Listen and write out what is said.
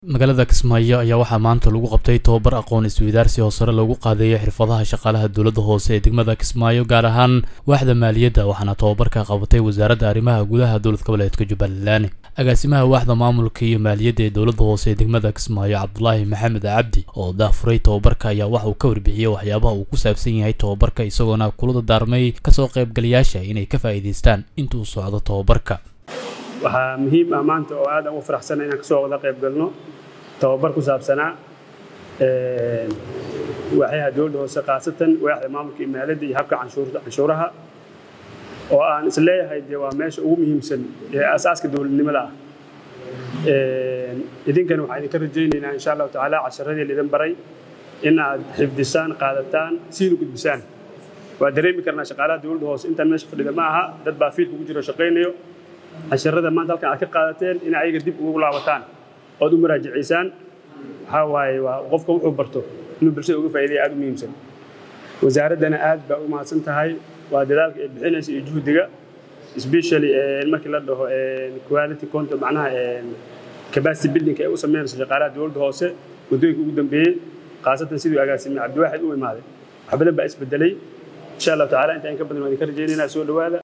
magaalada kismaayo ayaa waxaa maanta lagu qabtay tobabar aqoon isweydaarsi oo sare loogu qaadayo xirfadaha shaqaalaha dowladda hoose ee degmada kismaayo gaar ahaan waaxda maaliyadda waxaana tobabarka qabatay wasaaradda arrimaha gudaha dowlad goboleedka jubbaland agaasimaha waaxda maamulka iyo maaliyadda ee dowladda hoose ee degmada kismaayo cabdulaahi maxamed cabdi oo daafuray tobabarka ayaa waxa uu ka warbixiyey waxyaabaha uu ku saabsan yahay tobabarka isagoona kulada daarmay kasoo qaybgalayaasha inay ka faa'iidaystaan inta uu socdo tobabarka waxaa muhiim ah maanta oo aad ugu faraxsana inaan kasoo wada qayb galno tababar ku saabsanaa waaxyaha dowladda hoose khaasatan waaxda maamulka iyo maaliyadda iyo habka canshuuraha oo aan is leeyahay dee waa meesha ugu muhiimsan ee asaaska dowladnimada ah idinkana waxaan idinka rajaynaynaa insha allahu tacaala casharadii laidin baray in aad xifdisaan qaadataan siina gudbisaan waa dareemi karnaa shaqaalaha dowladda hoose intaan meesha fadhida ma aha dad baa fiilka ugu jiro shaqaynayo casharada maanta halkan aad ka qaadateen in ayaga dib ugu laabataan ood u muraajacaysaan waxaa waaye waa qofka wuxuu barto inuu bulshada uga faa'iidaya aad u muhiimsan wasaaraddana aad baa u mahadsan tahay waa dadaalka ay bixinaysa iyo juhdiga especially markii la dhaho quality control macnaha capacity building ay u sameynayso shaqaalaha dowladda hoose waddooyinka ugu dambeeyey khaasatan siduu agaasime cabdiwaaxid u imaaday wax badan baa isbedelay insha allahu tacaala inta in ka badan waan idinka rajaynaynaa soo dhowaada